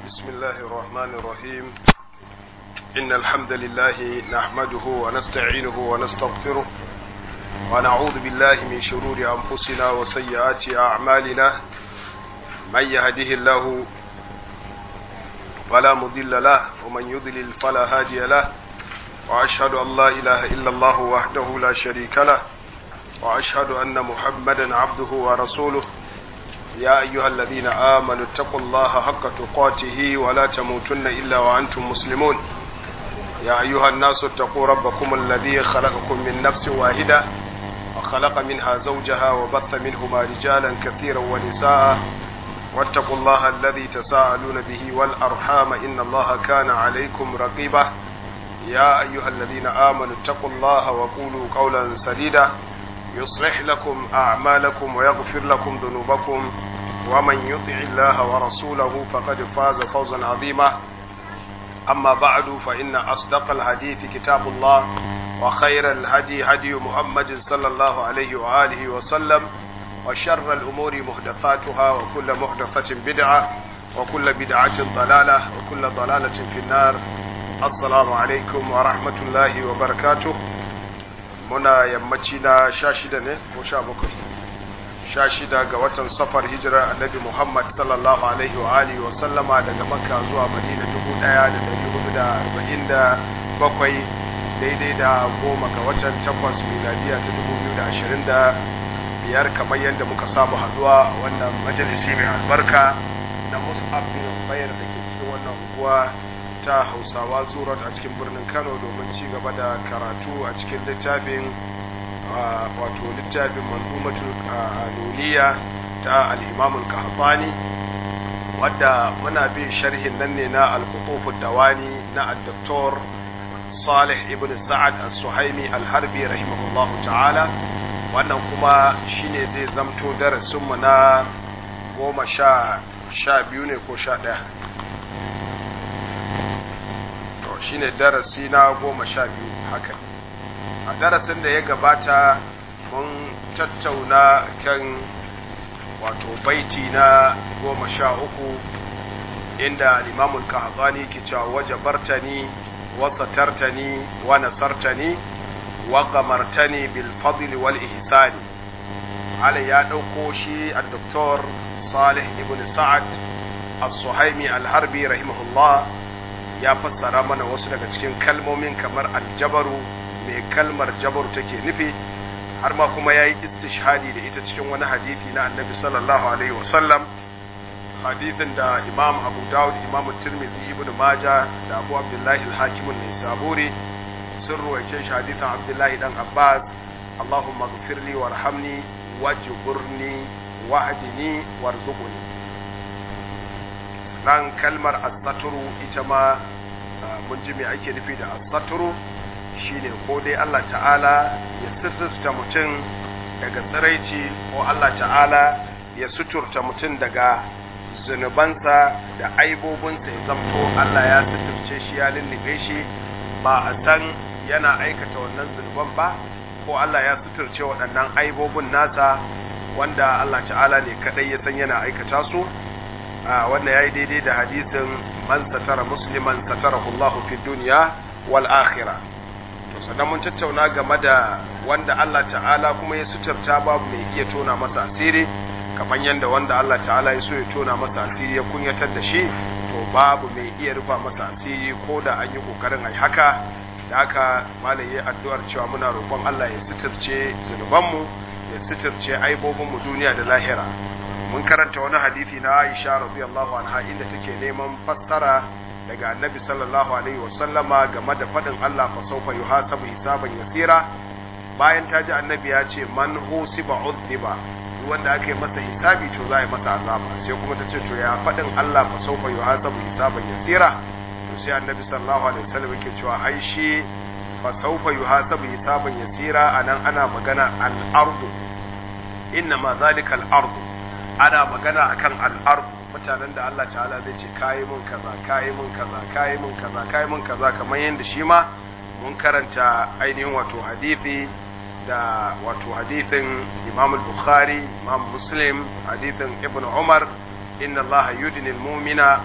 بسم الله الرحمن الرحيم إن الحمد لله نحمده ونستعينه ونستغفره ونعوذ بالله من شرور أنفسنا وسيئات أعمالنا من يهده الله فلا مضل له ومن يضلل فلا هادي له وأشهد أن لا إله إلا الله وحده لا شريك له وأشهد أن محمدا عبده ورسوله يا أيها الذين آمنوا اتقوا الله حق تقاته ولا تموتن إلا وأنتم مسلمون يا أيها الناس اتقوا ربكم الذي خلقكم من نفس واحدة وخلق منها زوجها وبث منهما رجالا كثيرا ونساء واتقوا الله الذي تساءلون به والأرحام إن الله كان عليكم رقيبا يا أيها الذين آمنوا اتقوا الله وقولوا قولا سديدا يصلح لكم أعمالكم ويغفر لكم ذنوبكم ومن يطع الله ورسوله فقد فاز فوزا عظيما أما بعد فإن أصدق الحديث كتاب الله وخير الهدي هدي محمد صلى الله عليه وآله وسلم وشر الأمور محدثاتها وكل محدثة بدعة وكل بدعة ضلالة وكل ضلالة في النار السلام عليكم ورحمة الله وبركاته muna yammaci na sha shida ne ko sha bakwai sha shida ga watan safar hijirar annabi muhammad sallallahu alaihi wa alihi wa sallama daga makka zuwa madina dubu daya da dari hudu da arba'in da bakwai daidai da goma ga watan takwas miladiya ta dubu biyu da ashirin da biyar kamar yadda muka samu haduwa wannan majalisi mai albarka na mus'ab bin bayar da ke cikin wannan unguwa ta hausawa zurat a cikin birnin kano domin ci gaba da karatu a cikin littafin wato littafin manzumatul nuniya ta al'imamul kahfani wadda muna bin sharhin nan ne na al dawani na al-doktor salih ibn sa'ad al-suhaimi al-harbi rahimahullahu ta'ala wannan kuma shine zai zamto darasinmu na goma sha biyu ne ko sha ɗaya shine darasi na goma sha biyu haka a darasin da ya gabata mun tattauna kan wato baiti na goma sha uku inda limamul kahazani ke cewa waje bartani wasatartani wa nasartani wa gamartani bil fadli wal ihsani ala ya ɗauko shi a doktor salih ibn sa'ad as-suhaimi al-harbi rahimahullah ya fassara mana wasu daga cikin kalmomin kamar aljabaru mai kalmar jabaru take nufi har ma kuma ya yi istishhadi da ita cikin wani hadithi na annabi sallallahu alaihi wasallam hadithin da imam abu dawud imam tirmidhi ibn maja da abu abdullahi al-hakim saburi sun ruwaice shi hadithin abdullahi dan abbas allahumma ghfirli warhamni wajburni wahdini warzuqni nan kalmar asaturu ita ma mun ji me ake nufi da asaturu shine ko dai Allah ta'ala ya suturta mutum daga tsiraici ko Allah ta'ala ya suturta mutum daga zunubansa da aibobinsa ya zamto Allah ya suturce shi ya lullube shi ba a san yana aikata wannan zunuban ba ko Allah ya suturce waɗannan aibobin nasa wanda Allah ta'ala ne kaɗai ya san yana aikata su wannan ya yi daidai da hadisin man satara musliman satarahu Allah fi duniya wal akhirah to sannan mun tattauna game da wanda Allah ta'ala kuma ya suturta babu mai iya tona masa asiri kamar yadda wanda Allah ta'ala ya so ya tona masa asiri ya kunyatar da shi to babu mai iya rufa masa asiri ko da an yi kokarin ai haka da haka malai ya addu'ar cewa muna roƙon Allah ya suturce zunubanmu ya suturce aibobinmu duniya da lahira mun karanta wani hadisi na Aisha radiyallahu anha inda take neman fassara daga Annabi sallallahu alaihi wasallama game da fadin Allah fa sawfa yuhasabu hisaban yasira bayan ta ji Annabi ya ce man husiba udhiba wanda aka yi masa hisabi to za a yi masa azaba sai kuma ta ce to ya fadin Allah fa sawfa yuhasabu hisaban yasira to sai Annabi sallallahu alaihi wasallam yake cewa ai shi fa sawfa yuhasabu hisaban yasira anan ana magana al-ardu inna ma zalika al-ardu ana magana akan al'ar mutanen da Allah ta'ala zai ce kayi mun kaza kayi mun kaza kayi mun kaza kayi mun kaza kamar yadda shi ma mun karanta ainihin wato hadithi da wato hadithin Imam al-Bukhari Imam Muslim hadithin Ibn Umar inna Allah yudnil mu'mina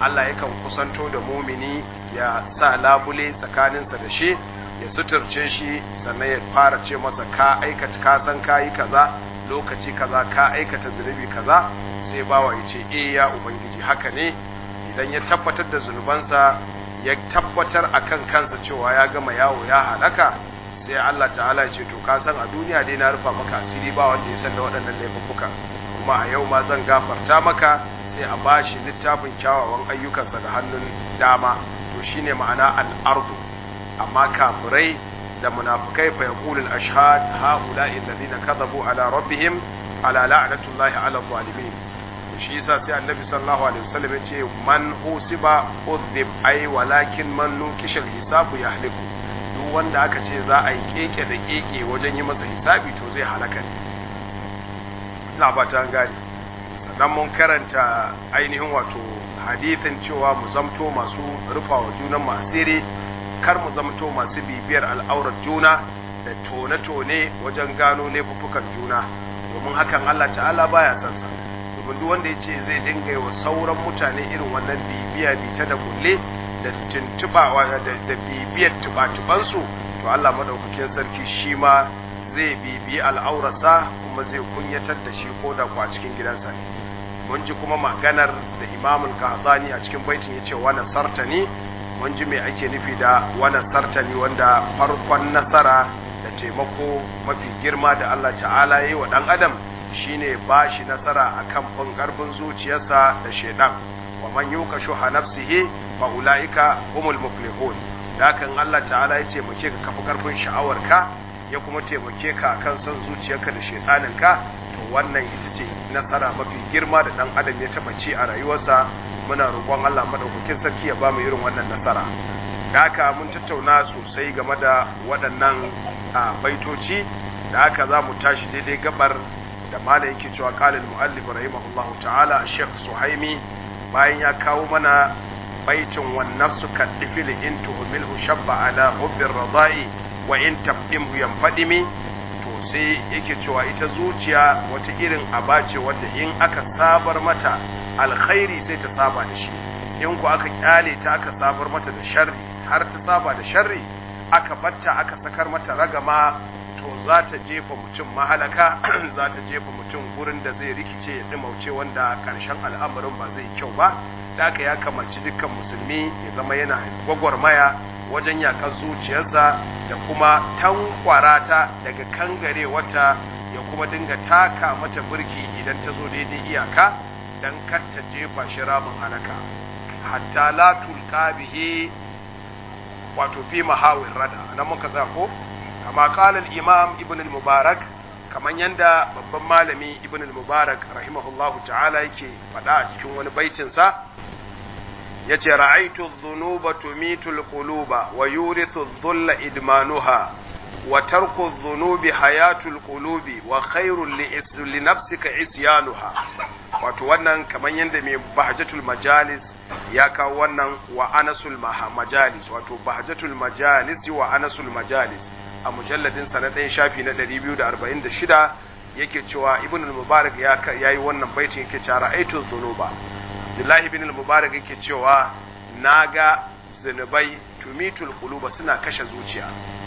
Allah yakan kusanto da mumini ya sa labule tsakaninsa da shi ya suturce shi sannan ya fara ce masa ka aikata ka san kayi kaza lokaci kaza ka aikata zunubi kaza sai bawa ya ce eh ya ubangiji haka ne idan ya tabbatar da zunubansa ya tabbatar akan kansa cewa ya gama yawo ya halaka sai Allah ta'ala ya ce to ka san a duniya dai na rufa maka asiri ba wanda ya san da waɗannan laifuka kuma a yau ma zan gafarta maka sai a bashi littafin kyawawan ayyukansa da hannun dama to shine ma'ana al-ardu amma kafirai da munafikai fa yaqulu al-ashhad haula'i alladhina kadhabu ala rabbihim ala la'natullahi ala zalimin shi yasa sai annabi sallallahu alaihi wasallam ya ce man usiba udhib ai walakin man nukisha al-hisabu yahliku duk wanda aka ce za a yi keke da keke wajen yi masa hisabi to zai halaka ne ina ba ta gane sannan mun karanta ainihin wato hadithin cewa mu zamto masu rufa wa junan masiri kar mu zamto masu bibiyar al'aurar juna da tone-tone wajen gano laifuffukan juna domin hakan Allah ta'ala baya son sa domin duk wanda ya ce zai dinga yi wa sauran mutane irin wannan bibiya bice da kulle da tuntubawa da bibiyar tuba-tubansu to Allah madaukakin sarki shi ma zai bibiyi al'aurarsa kuma zai kunyatar da shi ko da a cikin gidansa ne mun ji kuma maganar da imamul kahzani a cikin baitin ya ce wani sartani mun ji mai ake nufi da wani sartani wanda farkon nasara da taimako mafi girma da Allah ta'ala ya yi wa ɗan adam shine ba shi nasara a kan fin ƙarfin zuciyarsa da shaidan wa man yuka shuha nafsihi fa ulaika humul muflihun da kan Allah ta'ala ya taimake ka kafa ƙarfin sha'awarka ya kuma taimake ka kan son zuciyarka da shaidaninka to wannan ita ce nasara mafi girma da dan adam ya taba ci a rayuwarsa muna roƙon Allah madaukakin sarki ya ba mu irin wannan nasara da haka mun tattauna sosai game da waɗannan baitoci da haka za mu tashi daidai gabar da mala yake cewa qala al-muallif rahimahullahu ta'ala Sheikh Suhaimi bayan ya kawo mana baitin wan nafsu kadifil in tuhmilhu shabba ala hubbir radai wa in tabdimhu yanfadimi to sai yake cewa ita zuciya wata irin aba ce wadda in aka sabar mata alkhairi sai ta saba da shi in ku aka kyale ta aka sabar mata da sharri har ta saba da sharri aka batta aka sakar mata ragama to za ta jefa mutum mahalaka za ta jefa mutum gurin da zai rikice ya dimauce wanda karshen al'amarin ba zai kyau ba da aka ya kamarci dukkan musulmi ya zama yana gwagwarmaya wajen yakar zuciyarsa da kuma tankwara ta daga kangare wata ya kuma dinga taka mata birki idan ta zo daidai iyaka dan kar ta jefa shi ramin halaka hatta la tulqa bihi wato fi mahawin rada nan muka tsaya ko kama qala al-imam ibn al-mubarak kaman yanda babban malami ibn al-mubarak rahimahullahu ta'ala yake faɗa a cikin wani baitin sa yace ra'aytu adh-dhunuba tumitu al-quluba wa yurithu adh-dhulla idmanuha wa tarku adh-dhunubi hayatu al-qulubi wa khairun li nafsika isyanuha wato wannan kaman yanda mai bahjatul majalis ya kawo wannan wa anasul majalis wato bahjatul majalis wa anasul majalis a mujalladin sa na ɗayan shafi na 246 yake cewa ibn al-mubarak ya yi wannan baitin yake cewa ra'aytu dhunuba Abdullahi ibn al-mubarak yake cewa naga zunubai tumitul quluba suna kashe zuciya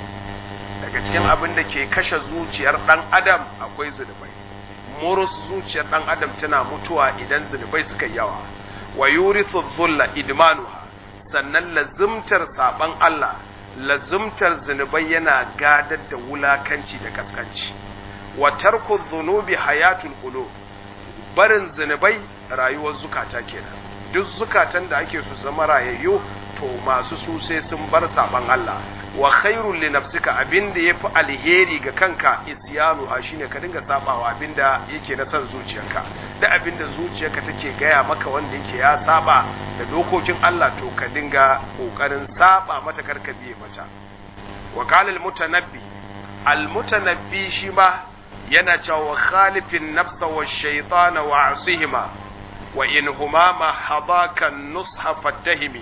daga cikin abin da ke kashe zuciyar dan adam akwai zunubai murus zuciyar dan adam tana mutuwa idan zunubai suka yawa wa yurithu dhulla idmanuha sannan lazumtar saban Allah lazumtar zunubai yana gadar da wulakanci da kaskanci wa tarku dhunubi hayatul qulub barin zunubai rayuwar zukata kenan duk zukatan da ake su zama rayayyu to masu su sai sun bar saban Allah wa khairul li nafsika abinda yafi alheri ga kanka isyanu ha shine ka dinga sabawa abinda yake na san zuciyarka da abinda zuciyarka take gaya maka wanda yake ya saba da dokokin Allah to ka dinga kokarin saba mata karka biye mata wa qala al mutanabbi al mutanabbi shi ma yana cewa wa khalifin nafsa wa shaytana wa asihima wa in huma ma hadaka nusha fattahimi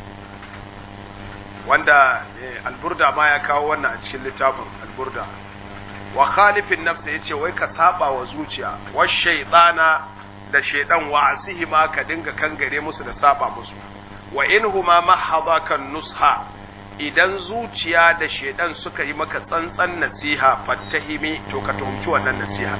wanda alburda ma ya kawo wannan a cikin littafin alburda wa khalifin nafsa yace wai ka saba wa zuciya wa shaytana da shaidan wa asihima ka dinga kangare musu da saba musu wa inhuma mahadakan nusha idan zuciya da shaidan suka yi maka tsantsan nasiha fattahimi to ka tuhumci wannan nasiha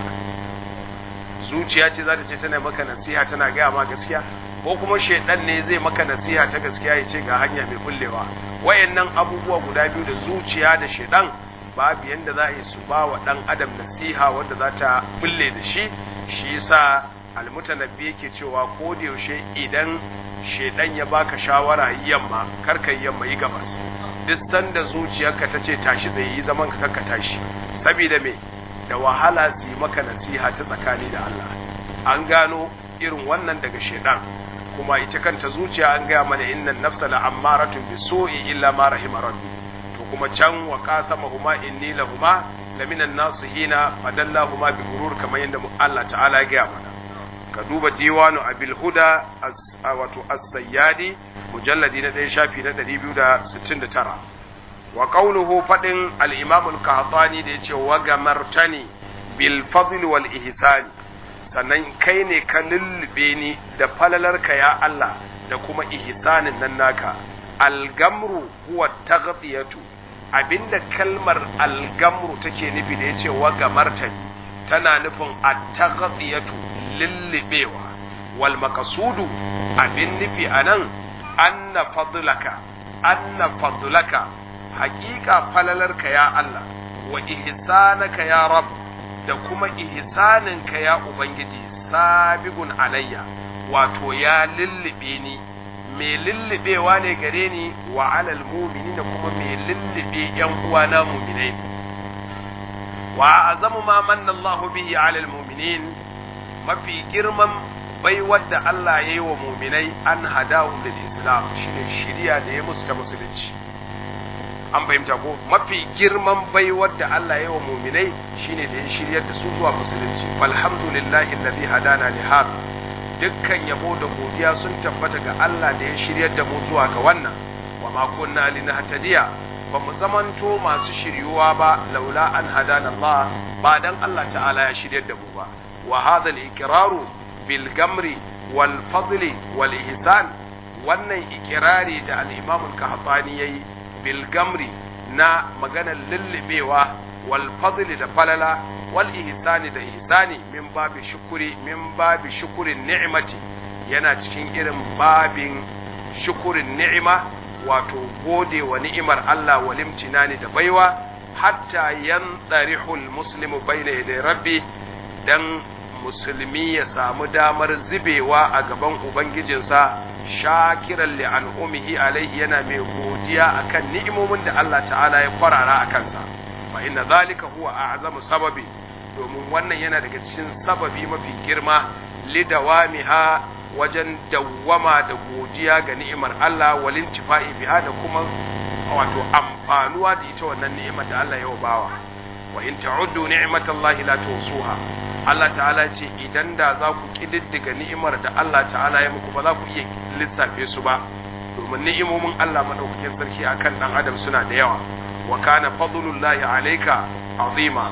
zuciya ce za ta ce tana maka nasiha tana gaya ma gaskiya ko kuma shaidan ne zai maka nasiha ta gaskiya ya ce ga hanya mai bullewa wayannan abubuwa guda biyu da zuciya da shaidan babu yanda za a yi su ba wa dan adam nasiha wanda za ta bulle da shi shi yasa almutanabbi yake cewa ko da yaushe idan shaidan ya baka shawara yamma karka yamma yi gabas duk sanda zuciyarka ta ce tashi zai yi zaman ka kanka tashi saboda me da wahala su yi maka nasiha ta tsakani da Allah an gano irin wannan daga shaidan kuma ita kanta zuciya an gaya mana innan nafsa la ammaratun bisu'i illa ma rahima rabbi to kuma can wa qasamahuma inni lahuma laminan nasihina fadallahuma bi gurur kamar yadda Allah ta'ala ya gaya mana ka duba diwanu abil huda wato as-sayyadi mujalladi na ɗaya shafi na 269 wa qawluhu fadin al-imam al-qahtani da yace wa gamartani bil fadl wal ihsan sannan kai ne ka lullube ni da falalarka ya Allah da kuma ihsanin nan naka al-gamru huwa taghtiyatu abinda kalmar al-gamru take nufi da yace wa gamartani tana nufin at-taghtiyatu lullubewa wal maqsudu abin nufi anan anna fadlaka anna fadlaka haƙiƙa falalarka ya Allah wa ihsanaka ya rab da kuma ihsaninka ya ubangiji sabigun alayya wato ya lullube ni mai lullubewa ne gare ni wa alal mu'minina kuma mai lullube yan uwana mu'minai wa azamu ma manna Allahu bihi alal mu'minin mafi girman baiwar da Allah ya yi wa muminai an hadahum lil islam shine shiriya da ya musu ta musulunci an fahimta ko mafi girman baiwar da Allah ya yi wa muminai shine da ya shiryar da su zuwa musulunci alhamdulillahi alladhi hadana li hada dukkan yabo da godiya sun tabbata ga Allah da ya shiryar da mu zuwa ga wannan wa ma kunna linahtadiya ba mu zamanto masu shiryuwa ba laula an hadana Allah ba dan Allah ta'ala ya shiryar da mu ba وهذا الإقرار بالجمر والفضل والإحسان wannan ikirari da al'imamul kahatsani ya yi bilgamri na maganar lullubewa wal fadli da falala wal ihsani da ihsani min babi shukuri min babi shukurin ni'imati yana cikin irin babin shukurin ni'ima wato gode wa ni'imar Allah wal imtinani da baiwa hatta yantarihul muslimu bayna yaday rabbi dan musulmi ya samu damar zubewa a gaban ubangijinsa shakiran li an'umihi alaihi yana mai godiya akan ni'imomin da Allah ta'ala ya farara a kansa fa inna zalika huwa a'zamu sababi domin wannan yana daga cikin sababi mafi girma lidawamiha wajen dawwama da godiya ga ni'imar Allah walin tifa'i biha da kuma wato amfanuwa da ita wannan ni'imar da Allah ya bawa wa in ta'uddu ni'matallahi la tuhsuha Allah ta'ala ce idan da za ku ƙididdiga ni'imar da Allah ta'ala ya muku ba za ku iya lissafe su ba domin ni'imomin Allah madaukakin sarki akan dan adam suna da yawa wa kana fadlullahi alayka azima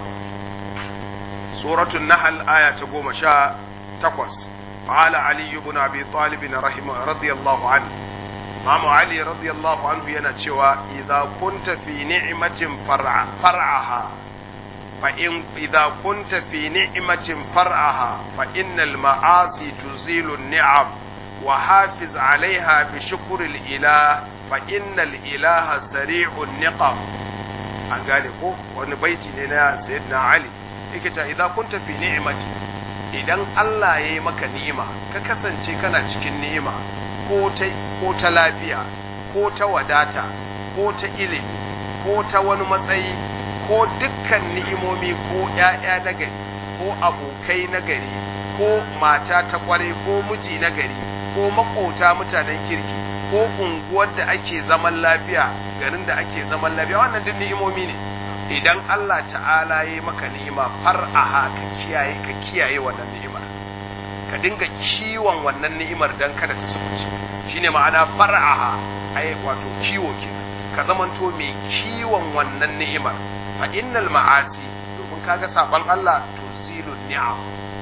suratul nahl aya ta goma sha takwas قال علي بن ابي طالب رحمه رضي الله عنه Imam Ali radiyallahu anhu yana cewa idza kunta fi ni'matin far'aha فإن إذا كنت في نعمة فرعها فإن المعاصي تزيل النعم وحافظ عليها بشكر الإله فإن الإله سريع النقم an gane ko wani baiti ne na sayyidina Ali yake cewa idan kunta fi ni'mati idan Allah ya yi maka ni'ima ka kasance kana cikin ni'ima ko ta ko ta lafiya ko ta wadata ko ta ilimi ko ta wani matsayi ko dukkan ni'imomi ko ‘ya'ya na gari ko abokai na gari ko mata ta kware ko miji na gari ko makota mutanen kirki ko unguwar da ake zaman lafiya garin da ake zaman lafiya wannan duk ni'imomi ne idan Allah ta'ala ya maka ni'ima far'aha ka kiyaye ka kiyaye wannan ni'imar ka dinga kiwon wannan ni'imar dan kada ta sufuce shine ma'ana far'aha ai wato kiwo kenan ka zamanto mai kiwon wannan ni'imar fa innal ma'asi domin kaga saban Allah tuzilu ni'am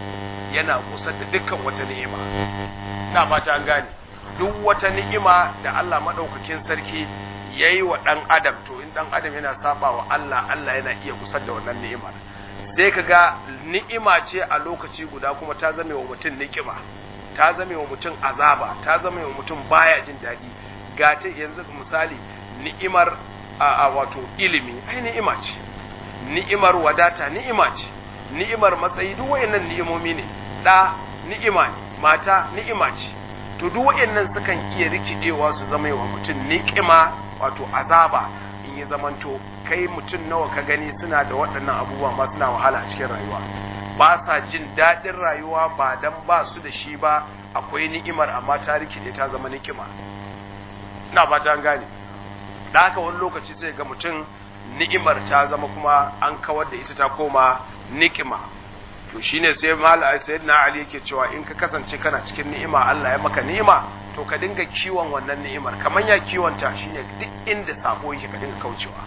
yana kusa da dukkan wata ni'ima na fata an gane duk wata ni'ima da Allah madaukakin sarki yayi wa dan adam to in dan adam yana saba wa Allah Allah yana iya kusa da wannan ni'imar sai kaga ni'ima ce a lokaci guda kuma ta zame wa mutum ni'ima ta zame wa mutum azaba ta zame wa mutum baya jin daɗi ga ta yanzu misali ni'imar a wato ilimi ai ni'ima ce ni'imar wadata ni'ima ce ni'imar matsayi duk wayannan ni'imomi ne da ni'ima ne mata ni'ima ce to duk wayannan sukan iya rikidewa su zama wa mutum ni'ima wato azaba in ya zamanto kai mutum nawa ka gani suna da waɗannan abubuwa ma suna wahala a cikin rayuwa ba sa jin daɗin rayuwa ba dan ba su da shi ba akwai ni'imar amma ta rikide ta zama ni'ima ina ba ta gane da haka wani lokaci sai ga mutum ni'imar ta zama kuma an kawar da ita ta koma ni'ima to shine sai mal sayyidina ali yake cewa in ka kasance kana cikin ni'ima Allah ya maka ni'ima to ka dinga kiwon wannan ni'imar kamar ya kiwonta shine duk inda sako yake ka dinga kaucewa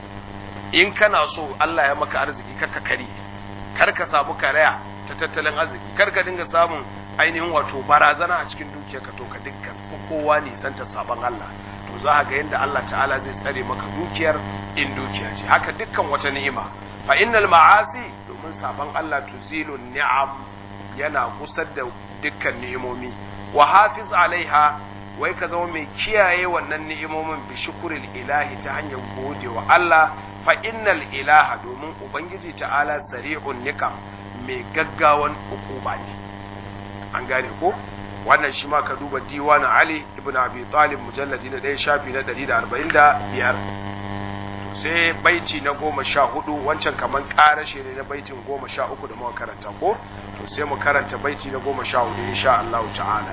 in kana so Allah ya maka arziki kar ka kare kar ka samu karaya ta tattalin arziki kar ka dinga samun ainihin wato barazana a cikin dukiyarka to ka dinga kowa nisanta sabon Allah to za ga yadda Allah ta'ala zai tsare maka dukiyar in dukiya ce haka dukkan wata ni'ima fa innal ma'asi domin sabon Allah tuzilu ni'am yana kusar da dukkan ni'imomi wa hafiz alaiha wai ka zama mai kiyaye wannan ni'imomin bi shukuril ilahi ta hanyar gode wa Allah fa innal ilaha domin ubangiji ta'ala sari'un nikam mai gaggawan hukuma ne an gane ko wannan shi ma ka duba diwanin Ali ibn Abi Talib mujalladi na ɗaya shafi na 145 to sai baiti na goma sha hudu wancan kaman ƙarashe ne na baitin goma sha uku da muka karanta ko to sai mu karanta baiti na goma sha hudu insha Allah ta'ala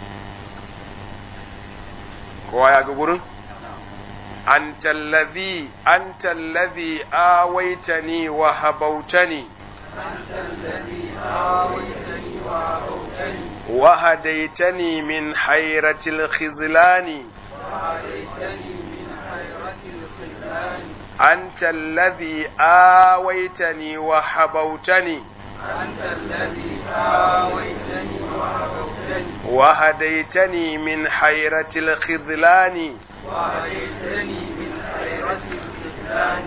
kowa ya ga gurin أنت الذي أنت الذي آويتني وهبوتني أنت الذي آويتني وهبوتني وهديتني من حيرة الخذلان وهديتني من حيرة الخذلان أنت الذي آويتني وهبوتني أنت الذي آويتني وهبوتني وهديتني من حيرة الخذلان وهديتني من حيرة الخذلان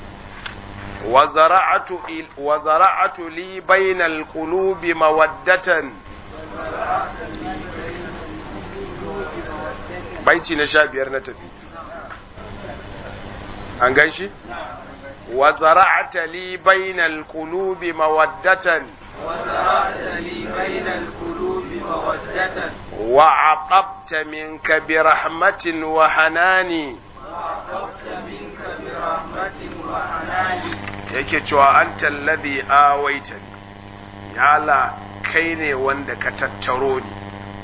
وزرعت إل- وزرعت لي بين القلوب مودة baiti na sha biyar na tafi an gan shi wa zara'ata li bainal qulubi mawaddatan وزرعت لي بين القلوب مودة wa aqabta minka bi rahmatin wa hanani وعقبت منك برحمة وحنان yake cewa anta alladhi awaitani ya Allah kai ne wanda ka tattaro ni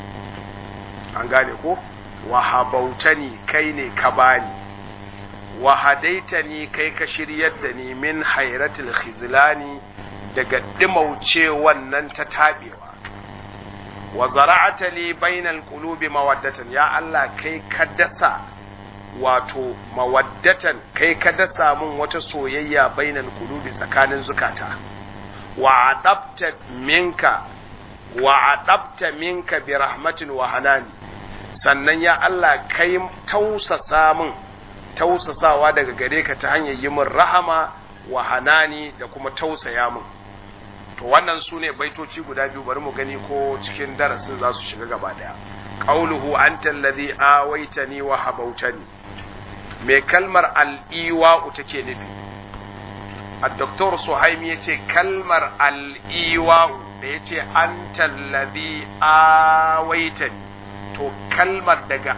an gane ko wa habautani kai ne ka bani wa hadaitani kai ka shiryar da ni min hairatul khizlani daga dimauce wannan ta tabewa wa zara'ata li bainal qulubi mawaddatan ya Allah kai ka dasa wato mawaddatan kai ka dasa mun wata soyayya bainal qulubi tsakanin zukata wa adabta minka wa adabta minka bi rahmatin wa hanani sannan ya Allah kai tausasa mun tausasawa daga gare ka ta hanyar yi min rahama wa hanani da kuma tausaya mun to wannan su ne baitoci guda biyu bari mu gani ko cikin darasin za su shiga gaba daya qauluhu anta allazi awaitani wa habautani me kalmar al'iwa'u take nufi الدكتور سهيم يتي كلمر الإيواء يتي أنت الذي آويتني تو كلمر دقا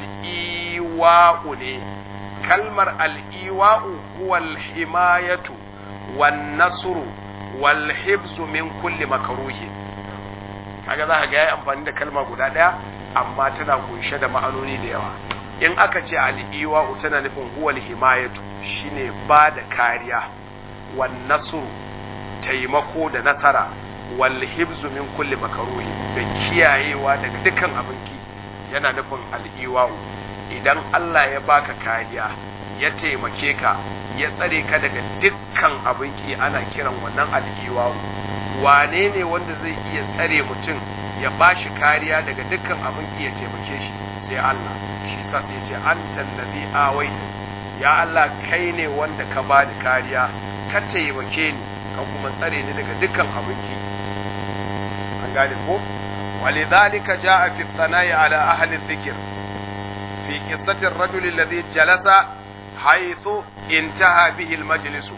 الإيواء ني كلمر الإيواء هو الحماية والنصر والحفظ من كل مكروه kaga za ka ga yayi amfani da kalma guda ɗaya amma tana kunshe da ma'anoni da yawa in aka ce al'iwa tana nufin huwal himayatu shine ba da kariya wan nasru taimako da nasara wal hibzu min kulli makaruhi da kiyayewa daga dukkan abinki yana nufin al'iwa idan Allah ya baka kariya ya taimake ka ya tsare ka daga dukkan abinki ana kiran wannan al'iwa wane ne wanda zai iya tsare mutum ya bashi kariya daga dukkan abin iya taimake shi sai Allah shi sa sai ce anta allazi awaita ya Allah kai ne wanda ka bani kariya ka taimake ni ka kuma tsare ni daga dukkan abin ki an gane ko ولذلك جاء في الثناء على أهل الذكر في قصة الرجل الذي جلس حيث انتهى به المجلس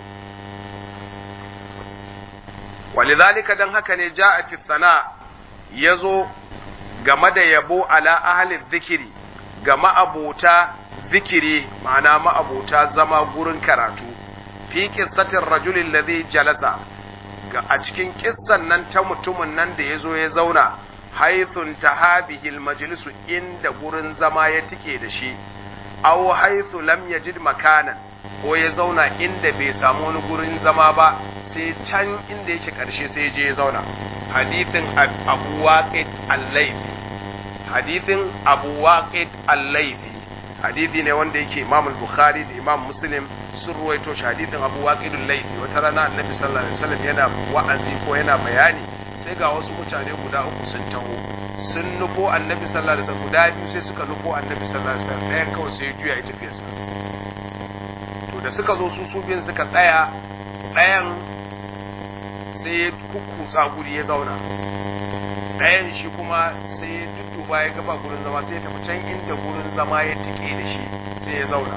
ولذلك دن هكا جاء في الثناء يزو game da yabo ala ahli zikiri ga ma'abota zikiri ma'ana ma'abota zama gurin karatu fi qissatir rajulin ladhi jalasa ga a cikin kissan nan ta mutumin nan da yazo ya zauna haithun tahabihil majlisu inda gurin zama ya tike da shi aw haithu lam yajid makanan ko ya zauna inda bai samu wani gurin zama ba sai can inda yake karshe sai je ya zauna hadithin abu waqid al-laythi hadithin abu waqid al-laythi hadithi ne wanda yake imam al-bukhari da imam muslim sun ruwaito shi hadithin abu waqid al-laythi wata rana annabi sallallahu alaihi wasallam yana wa'azi ko yana bayani sai ga wasu mutane guda uku sun taho sun nufo annabi sallallahu alaihi wasallam guda biyu sai suka nufo annabi sallallahu alaihi wasallam ɗayan kawai sai ya juya ya tafi sa to da suka zo su su biyun suka tsaya ɗayan sai ya kukkutsa guri ya zauna ɗayan shi kuma sai ya dudduba ya gaba gurin zama sai ya tafi can inda gurin zama ya tike da shi sai ya zauna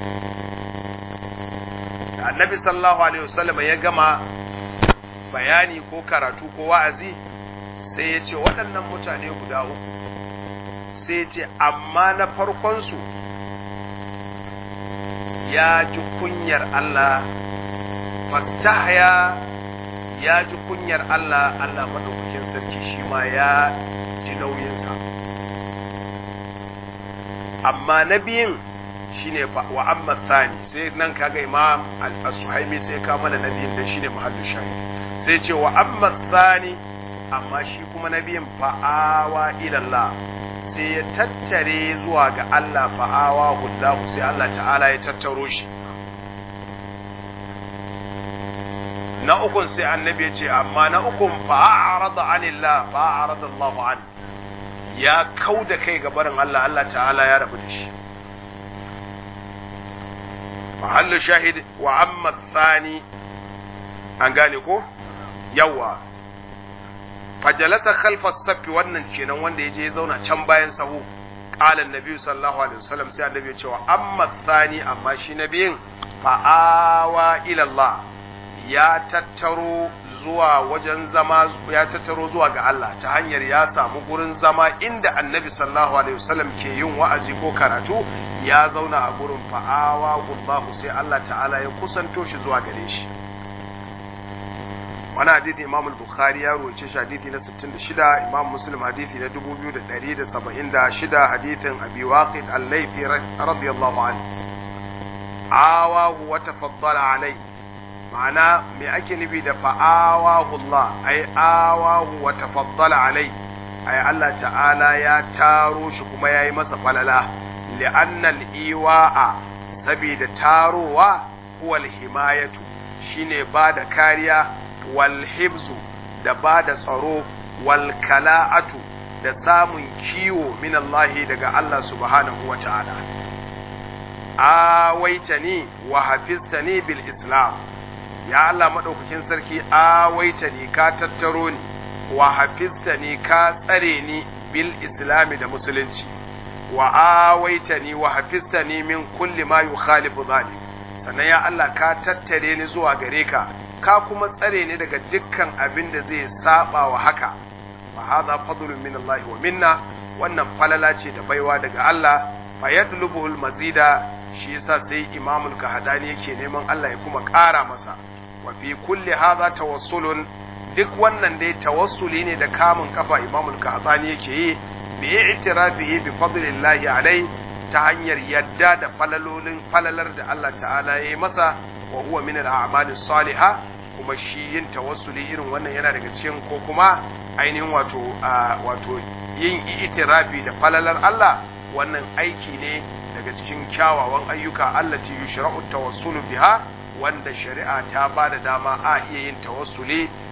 da annabi sallallahu alaihi wasallam ya gama bayani ko karatu ko wa'azi sai ya ce waɗannan mutane guda uku sai ya ce amma na farkonsu ya ji kunyar Allah fastahya ya ji kunyar Allah Allah maɗaukakin sarki shi ma ya ji nauyinsa amma na biyun shine wa amma thani sai nan kaga imam al-suhaimi sai ka mana na biyun dan shine mahallu shahid sai ce wa amma thani amma shi kuma na biyun fa'awa ila Allah sai ya tattare zuwa ga Allah fa'awa hullahu sai Allah ta'ala ya tattaro shi na ukun sai annabi ya ce amma na ukun fa'arada anillah fa'arada Allahu an ya kau da kai ga barin Allah Allah ta'ala ya rabu da shi mahallu shahid wa amma thani an gane ko yawa fajalata khalfa saffi wannan kenan wanda ya je ya zauna can bayan sahu qala annabi sallallahu alaihi wasallam sai annabi ya ce wa amma thani amma shi nabiyin fa'awa ila Allah ya tattaro zuwa wajen zama ya tattaro zuwa ga Allah ta hanyar ya samu gurin zama inda annabi sallallahu alaihi wasallam ke yin wa'azi ko karatu ya zauna a gurin fa'awa gullahu sai Allah ta'ala ya kusanto shi zuwa gare shi wani hadithi imam al-bukhari ya roce shi hadithi na 66 imam muslim hadithi na 2176 hadithin abi waqid al-laythi radiyallahu anhu awahu wa tafaddala alayhi ma'ana me ake nufi da fa'awahu Allah ai awahu wa tafaddala alai ai Allah ta'ala ya taro shi kuma yayi masa falala li'anna al-iwa'a saboda tarowa huwa al-himayatu shine bada kariya wal hibzu da bada tsaro wal kala'atu da samun kiwo min Allah daga Allah subhanahu wa ta'ala awaitani wa hafiztani bil islam ya Allah maɗaukakin sarki awaita ni ka tattaro ni wa hafizta ni ka tsare ni bil islami da musulunci wa awaita ni wa hafizta ni min kulli ma yukhalifu zalik sannan ya Allah ka tattare ni zuwa gare ka ka kuma tsare ni daga dukkan abin da zai saba wa haka fa hadha fadlun min Allah wa minna wannan falala ce da baiwa daga Allah fa yadlubuhu al mazida shi yasa sai imamul kahadani yake neman Allah ya kuma ƙara masa wa fi kulli hadha tawassulun duk wannan dai tawassuli ne da kamun kafa imamul kahadani yake yi bi i'tirafihi bi fadlillahi alai ta hanyar yadda da falalolin falalar da Allah ta'ala ya yi masa wa huwa min al-a'mali salihah kuma shi yin tawassuli irin wannan yana daga cikin ko kuma ainihin wato wato yin itirafi da falalar Allah wannan aiki ne daga cikin kyawawan ayyuka allati yushra'u tawassulu biha wanda shari'a ta ba da dama a iya yin tawassuli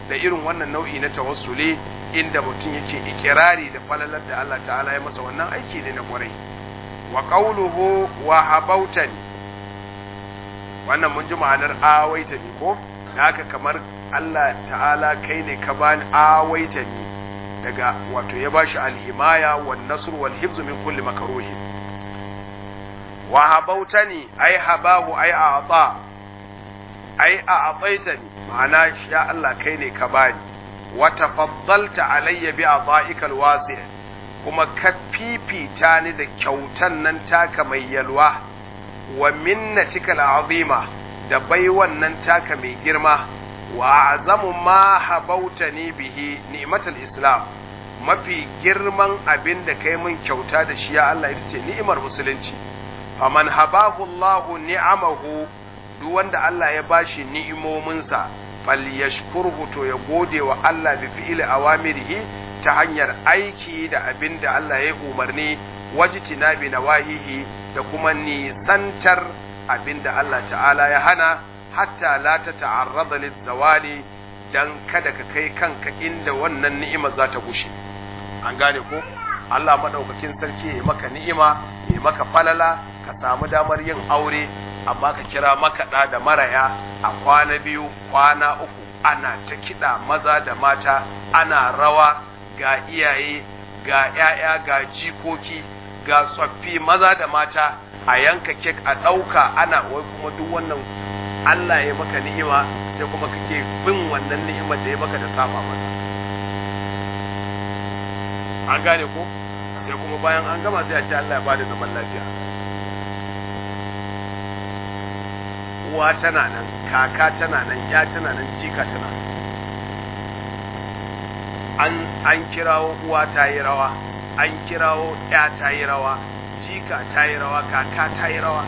da irin wannan nau'i na tawassuli inda mutum yake ikirari da falalar da Allah ta'ala ya masa wannan aiki ne na kwarai wa qawluhu wa habautani wannan mun ji ma'anar awaitani ko haka kamar Allah ta'ala kai ne ka bani awaitani daga wato ya bashi alhimaya wan nasr wal hifz min kulli makruhin wa habautani ai habahu ai a'ta ai a'taitani ma'ana ya Allah kai ne ka bani wa tafaddalta alayya bi a'taika alwasi' kuma ka fifita ni da kyautan nan taka mai yalwa wa minnatika al'azima da baiwan nan taka mai girma wa azamu ma habautani bihi ni'matul islam mafi girman abin da kai min kyauta da shi ya Allah ita ce ni'imar musulunci faman habahu Allah ni'amahu duk wanda Allah ya bashi ni'imominsa falyashkurhu to ya gode wa Allah bi fi'li awamirihi ta hanyar aiki da abin da Allah ya umarni wajtina bi nawahihi da kuma nisantar abin da Allah ta'ala ya hana hatta la ta ta'arrada lizawali dan kada ka kai kanka inda wannan ni'ima za ta gushe an gane ko Allah madaukakin sarki ya maka ni'ima ya maka falala ka samu damar yin aure amma ka kira makaɗa da maraya a kwana biyu kwana uku ana ta kiɗa maza da mata ana rawa ga iyaye ga ‘ya'ya ga jikoki ga tsoffi maza da mata a yanka kek a ɗauka ana wai kuma duk wannan Allah ya maka ni'ima sai kuma kake bin wannan ni'imar da ya maka da saba masa an gane ko sai kuma bayan an gama sai a ce Allah ya bada zaman lafiya uwa tana nan kaka tana nan ya tana nan jika tana an an kirawo uwa ta yi rawa an kirawo ya ta yi rawa jika ta yi rawa kaka ta yi rawa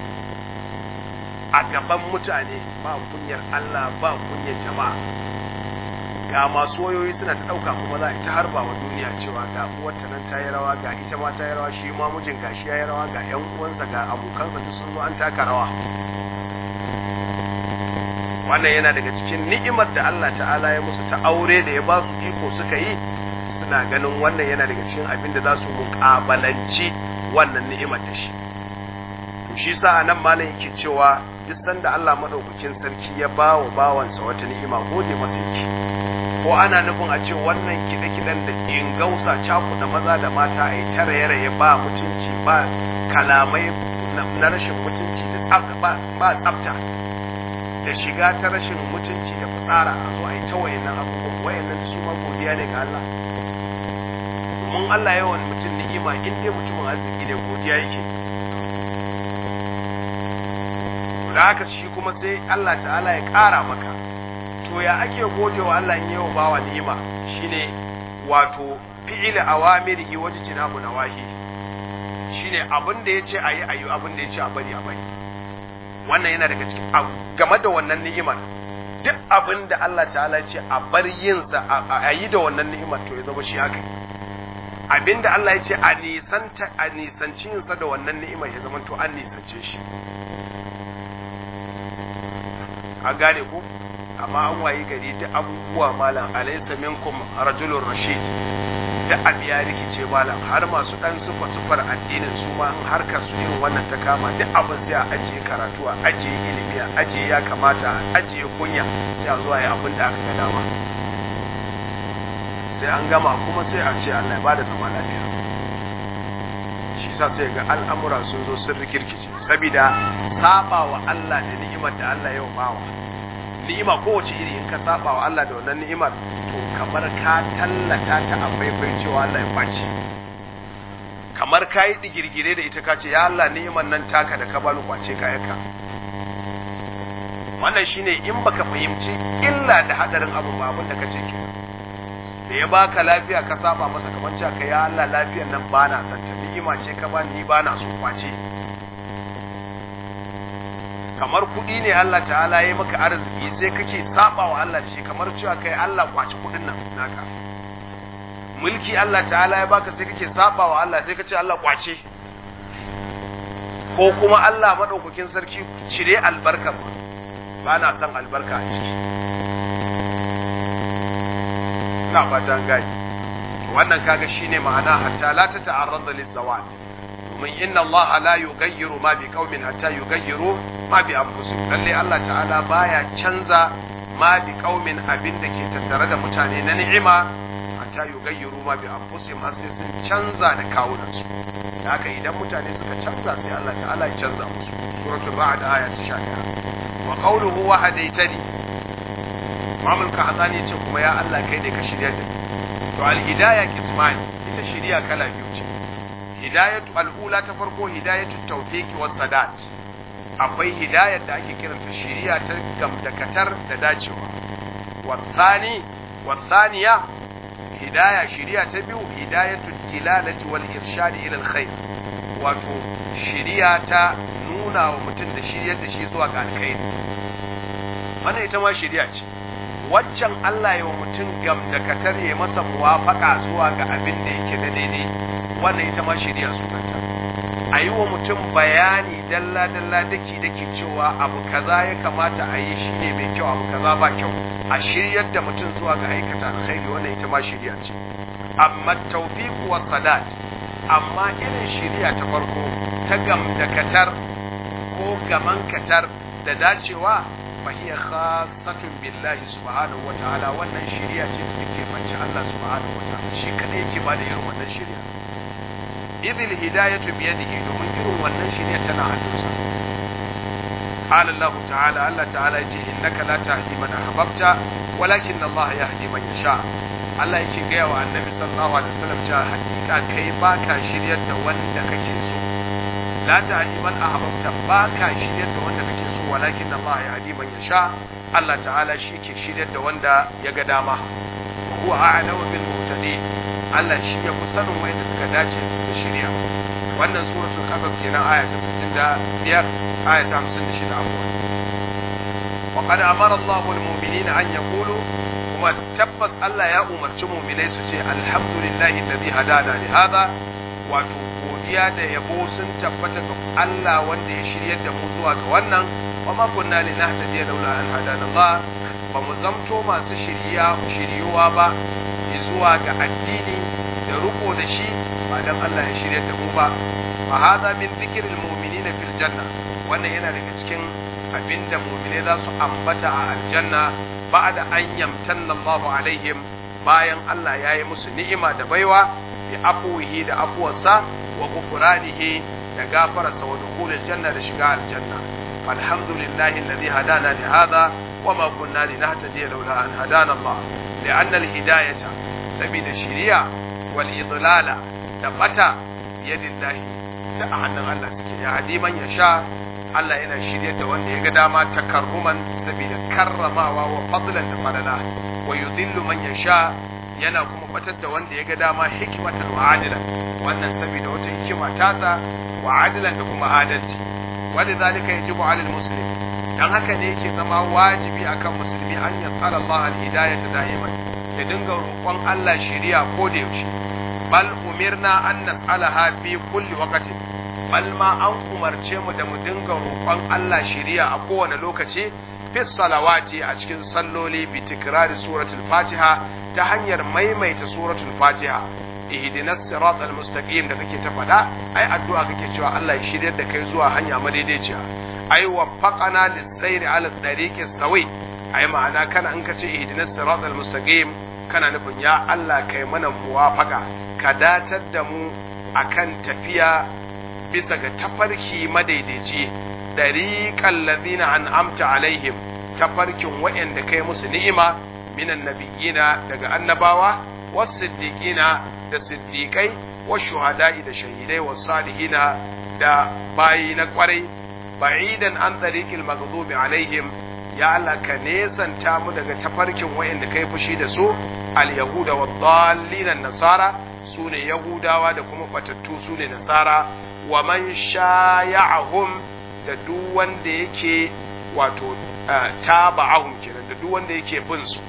a gaban mutane ba kunyar Allah ba kunyar jama'a ga masu wayoyi suna ta ɗauka kuma za a ta harba wa duniya cewa ga uwarta nan ta yi rawa ga ita ma ta yi rawa shi ma mijin gashi ya yi rawa ga 'yan uwansa ga abokansa duk sun zo an taka rawa wannan yana daga cikin ni'imar da Allah ta'ala ya musu ta aure da ya ba su iko suka yi suna ganin wannan yana daga cikin abin da za su muƙabalanci wannan ni'imar da shi to shi sa nan malam yake cewa duk sanda Allah madaukakin sarki ya ba wa bawansa wata ni'ima gode masa yake ko ana nufin a ce wannan kiɗe-kiɗen da in gausa cakuɗa maza da mata a yi tara ya ba mutunci ba kalamai na rashin mutunci da ba tsafta da shiga ta rashin mutunci da fitsara a zo a yi ta wayannan abubuwan wayannan su ma godiya ne ga Allah domin Allah yawan mutum ni'ima in dai mutumin arziki ne godiya yake da haka shi kuma sai Allah ta'ala ya ƙara maka to ya ake gode wa Allah in yawa bawa ni'ima shine wato fi'il awamirihi wajtinabu nawahi shine abin da yace ayi ayi abin da yace a bari a bari wannan yana daga cikin game da wannan ni'imar duk abin da Allah ta'ala ce a bar yinsa a yi da wannan ni'imar to ya zama shi haka abin da Allah ya ce a nisanta a nisanci yinsa da wannan ni'imar ya zama to an nisance shi a gane ko amma an wayi gari duk abubuwa malam alaysa minkum rajulun rashid da abu ya rikice malam har masu dan sufa sufar addinin su ma in harkar su irin wannan ta kama duk abin sai a ajiye karatu a ajiye ilimi a ajiye ya kamata a ajiye kunya sai a zuwa ya abin da aka ga dama sai an gama kuma sai a ce Allah ya bada zama lafiya shi sa sai ga al'amura sun zo sun rikirkice saboda saba wa Allah da ni'imar da Allah ya bawa ni'ima kowace iri in ka saba wa Allah da wannan ni'imar to kamar ka tallata ta a faifai cewa Allah ya kwaci kamar ka yi digirgire da ita ka ce ya Allah ni'imar nan taka da ka bani kwace kayanka wannan shine in baka fahimci illa da hadarin abu ba abin da kace ke da ya baka lafiya ka saba masa kamar cewa ka ya Allah lafiyar nan ba na son ta ni'ima ce ka bani ni ba na so kwace kamar kuɗi ne Allah ta'ala ya maka arziki sai kake saba wa Allah shi kamar cewa kai Allah kwaci kuɗin nan naka mulki Allah ta'ala ya baka sai kake saba wa Allah sai kace Allah kwace ko kuma Allah madaukakin sarki cire albarka ba na son albarka a ciki ina fata an gani wannan kaga shine ma'ana hatta la ta ta'arrada lizawal domin inna Allah la yughayyiru ma bi qaumin hatta yughayyiru ma bi anfusihim lalle Allah ta'ala baya canza ma bi qaumin abin da ke tattare da mutane na ni'ima hatta yughayyiru ma bi anfusihim har sai sun canza da kawunansu da haka idan mutane suka canza sai Allah ta'ala ya canza musu suratul ra'd aya ta 11 wa qawluhu wa hadaitani Imam al-Kahzani ya ce kuma ya Allah kai ne ka shirya da ni to al-hidayah kismani ita shiriya kala biyu ce hidayatu al-ula ta farko hidayatu tawfiqi was sadat akwai hidayar da ake kiranta shiriya ta gamdakatar da dacewa wa thani wa thaniya hidaya shiriya ta biyu hidayatu tilalati wal irshad ila al-khair wato shiriya ta nuna wa mutum da shiryar da shi zuwa ga alkhairi wannan ita ma shiriya ce waccan Allah ya wa mutum gamdakatar ya masa muwafaka zuwa ga abin da yake da daidai wannan ita ma shirya sunanta a yi wa mutum bayani dalla dalla daki daki cewa abu kaza ya kamata a yi shi ne mai kyau abu kaza ba kyau a shiryar da mutum zuwa ga aikata alkhairi wannan ita ma shirya ce amma tawfiq wa sadat amma irin shirya ta farko ta gamdakatar ko gamankatar da dacewa فهي خاصة بالله سبحانه وتعالى wannan shari'a ce da take fanci Allah subhanahu wataala shi kadai yake ba da irin wannan shari'a idil hidayatu bi yadihi domin irin wannan shari'a tana hannunsa qala Allah ta'ala Allah ta'ala yace innaka la tahdi man ahbabta walakin Allah yahdi man yasha Allah yake gaya wa annabi sallallahu alaihi wasallam cewa hakika kai baka shiryar da wanda kake so la tahdi man ahbabta baka shiryar da wanda kake so walakin Allah ya hadi man yasha Allah ta'ala shi ke shiryar da wanda ya ga dama wa huwa a'lamu bil muhtadin Allah shi ya fi sanin wanda suka dace da shirya wannan suratul qasas kenan aya ta 65 aya ta 56 afwan wa qad amara Allah al mu'minina an yaqulu kuma tabbas Allah ya umarci mu'minai su ce alhamdulillahi alladhi hadana li hadha wato godiya da yabo sun tabbata ga Allah wanda ya shiryar da mu zuwa ga wannan wa ma kunna linahtadiya laula an hadana Allah ba mu zamto masu shiriya shiriyuwa ba zuwa ga addini da riko da shi ba dan Allah ya shiryar da mu ba fa hadha min dhikril mu'minina fil janna wannan yana daga cikin abinda mu'mine za su ambata a aljanna ba'da an yamtanna Allahu alaihim bayan Allah ya yi musu ni'ima da baiwa bi afuwihi da afuwarsa wa ghufranihi da gafararsa wa dukhulil janna da shiga aljanna alhamdulillahi alladhi hadana li hadha wa ma kunna linahtadiya laula an hadana Allah لأن الهداية سبيل الشريعة والإضلال دفتا بيد الله da a hannun Allah suke ya hadi man ya sha Allah yana shirye da wanda ya ga dama takarruman saboda karramawa wa fadlan da falala wa yudhillu man ya sha yana kuma batar da wanda ya ga dama hikmatan wa adilan wannan saboda wata hikima tasa wa adilan da kuma adalci walidhalika yajibu alal muslim dan haka ne yake zama wajibi akan musulmi an yasala Allah al-hidayata da'iman ya dinga roƙon Allah shiriya ko da yaushe bal umirna an nas'alaha fi kulli waqtin bal ma an umarce mu da mu dinga roƙon Allah shiriya a kowane lokaci fi salawati a cikin salloli bi tikrari suratul fatiha ta hanyar maimaita suratul fatiha ihdinas siratal mustaqim da kake ta faɗa ai addu'a kake cewa Allah ya shiryar da kai zuwa hanya madaidaiciya ai waffaqana lis-sayri 'ala tariqi sawi ai ma'ana kana in ka ce ihdinas siratal mustaqim kana nufin ya Allah kai mana muwafaqa ka datar da mu akan tafiya bisa ga tafarki madaidaici dariqal ladina an'amta alaihim tafarkin wa'anda kai musu ni'ima minan nabiyina daga annabawa was-siddiqina da siddiqai wash-shuhada'i da shahidai was-salihina da bayi na kwarai ba'idan an tariqil maghdubi alaihim ya Allah ka nesanta mu daga tafarkin wa'anda kai fushi da su al-yahuda wa dhallinan nasara sune yahudawa da kuma batattu sune nasara wa man shaya'ahum da duk wanda yake wato taba'ahum kenan da duk wanda yake bin su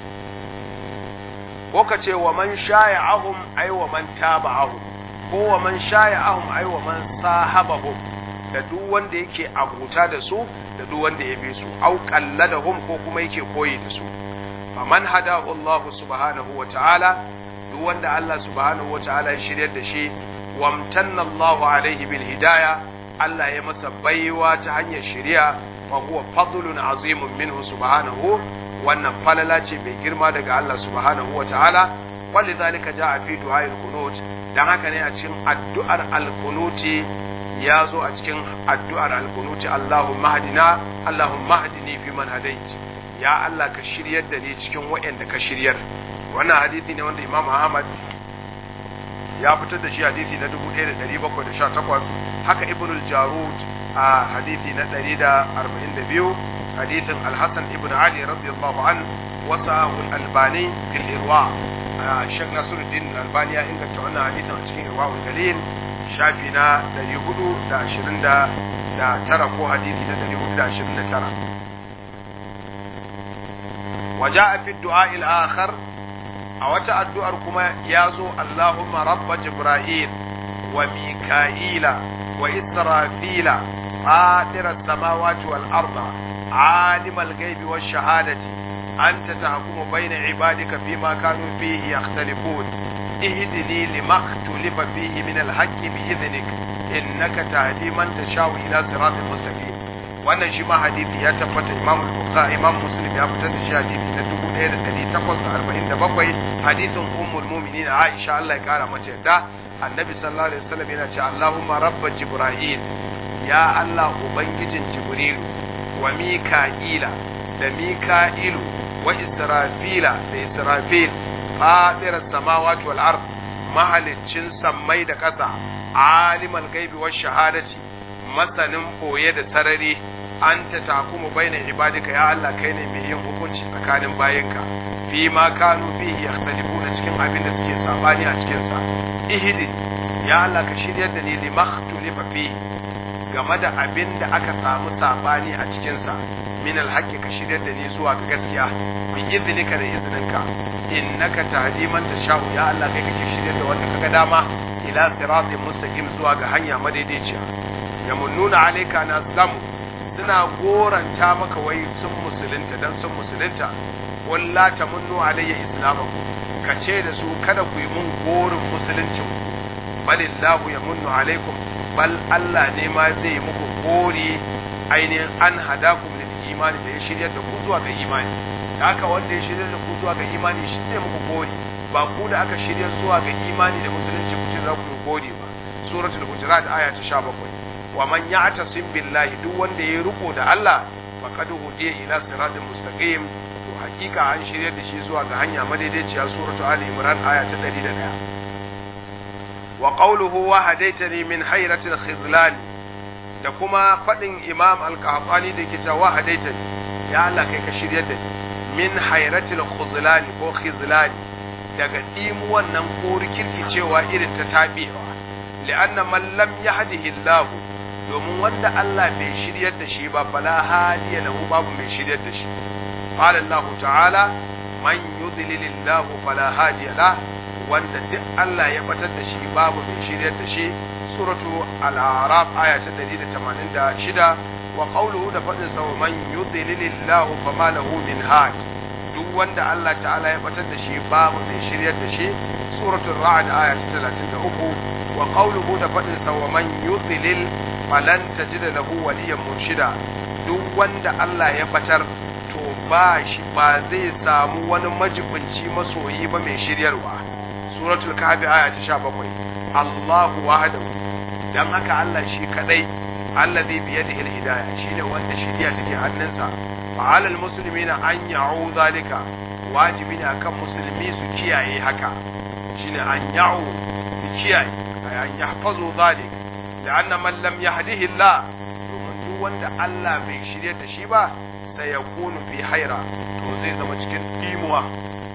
ko ka ce wa man shaya'ahum ay wa man taba'ahum ko wa man shaya'ahum ay wa man sahabahum da duk wanda yake abuta da su da duk wanda ya bi su au qalladahum ko kuma yake koyi da su faman hadahu Allah subhanahu wa ta'ala duk wanda Allah subhanahu wa ta'ala ya shiryar da shi wamtanna Allah alaihi bil hidaya Allah ya masa baiwa ta hanyar shiriya fa huwa fadlun azimun minhu subhanahu wannan falala ce mai girma daga Allah subhanahu wa ta'ala walidhalika jaa fi du'a'il qunut dan haka ne a cikin addu'ar al-qunuti ya zo a cikin addu'ar al-qunuti Allahumma hadina Allahumma hadini fi man hadait ya Allah ka shiryar da ni cikin waɗanda ka shiryar wannan hadisi ne wanda Imam Ahmad ya fitar da shi hadisi na 1718 haka Ibn al-Jarud a hadisi na 142 hadisin Al-Hasan ibn Ali radiyallahu an wasa al-Albani fil Irwa Sheikh Nasiruddin Al-Albani ya inganta wannan hadisin a cikin Irwa al-Galil shafi na 429 ko hadisi na 429 وجاء في الدعاء الآخر أو الدعاء كما يازو اللهم رب جبرائيل وميكائيل وإسرافيل فاطر السماوات والأرض عالم الغيب والشهادة أنت تحكم بين عبادك فيما كانوا فيه يختلفون اهدني لما اختلف فيه من الحق بإذنك إنك تهدي من تشاء إلى صراط مستقيم wannan shi ma hadithi ya tabbata imam bukhari imam muslim ya fitar da shi hadithi na 1847 hadithin ummul mu'minin aisha Allah ya kara mata yadda annabi sallallahu alaihi wasallam yana ce Allahumma rabba jibril ya Allah ubangijin jibril wa mika'ila da mika'ilu wa israfila da israfil fatir samawati wal ard mahaliccin sammai da ƙasa alimal gaibi wa shahadati masanin boye da sarari an ta takumu baina ibadika ya Allah kai ne mai yin hukunci tsakanin bayanka fi ma kanu fihi yakhtalifuna cikin abin da suke sabani a cikin sa ihdi ya Allah ka shiryar da ni limakhtulifa fi game da abin da aka samu sabani a cikin sa min alhaqi ka shiryar da ni zuwa ga gaskiya bi idnika da izininka innaka tahdi man tashau ya Allah kai kake shiryar da wanda kaga dama ila siratin mustaqim zuwa ga hanya madaidaiciya yamunnuna alayka na islamu suna goranta maka wai sun musulunta dan sun musulunta walla tamunnu alayya islamaku ka ce da su kada ku yi mun gorin musuluncin balillahu yamunnu alaikum bal Allah ne ma zai muku gori ainihin an hadakum lil imani da ya shirya da ku zuwa ga imani da haka wanda ya shirya da ku zuwa ga imani shi zai muku gori ba ku da aka shirya zuwa ga imani da musulunci ku ce za ku yi gori ba suratul hujurat aya ta 17 wa man ya'tasim billahi duk wanda ya riko da Allah faqad hudiya ila siratin mustaqim to hakika an shirya da shi zuwa ga hanya madaidaiciya suratul ali imran aya ta 101 wa qawluhu wa hadaitani min hayratil khizlan da kuma fadin imam al-qahtani da yake cewa hadaitani ya Allah kai ka shiryar da ni min hayratil khuzlan ko khizlan daga dimuwan nan ko rikirkicewa irin ta tabewa li'anna man lam yahdihi Allah domin wanda Allah bai shiryar da shi ba fala hadiya lahu babu mai shiryar da shi qala Allah ta'ala man yudlilillahu fala hadiya lahu wanda duk Allah ya batar da shi babu mai shiryar da shi suratu al-a'raf aya ta 186 wa qawluhu da fadin sa man yudlilillahu fama lahu min had duk wanda Allah ta'ala ya batar da shi babu mai shiryar da shi suratu ra'd aya ta 33 wa qawluhu da fadin sa man yudlil falan tajida lahu waliyan murshida duk wanda Allah ya batar to ba shi ba zai samu wani majibinci masoyi ba mai shiryarwa suratul kahfi aya ta 17 Allahu wahdahu dan haka Allah shi kadai allazi bi yadihi al-hidayah shine wanda shiriya take hannunsa fa alal muslimina an ya'u zalika wajibi ne akan musulmi su kiyaye haka shine an ya'u su kiyaye ay an yahfazu zalik la'anna man lam yahdihi Allah domin duk wanda Allah bai shirye da shi ba sai ya kunu fi haira to zai zama cikin dimuwa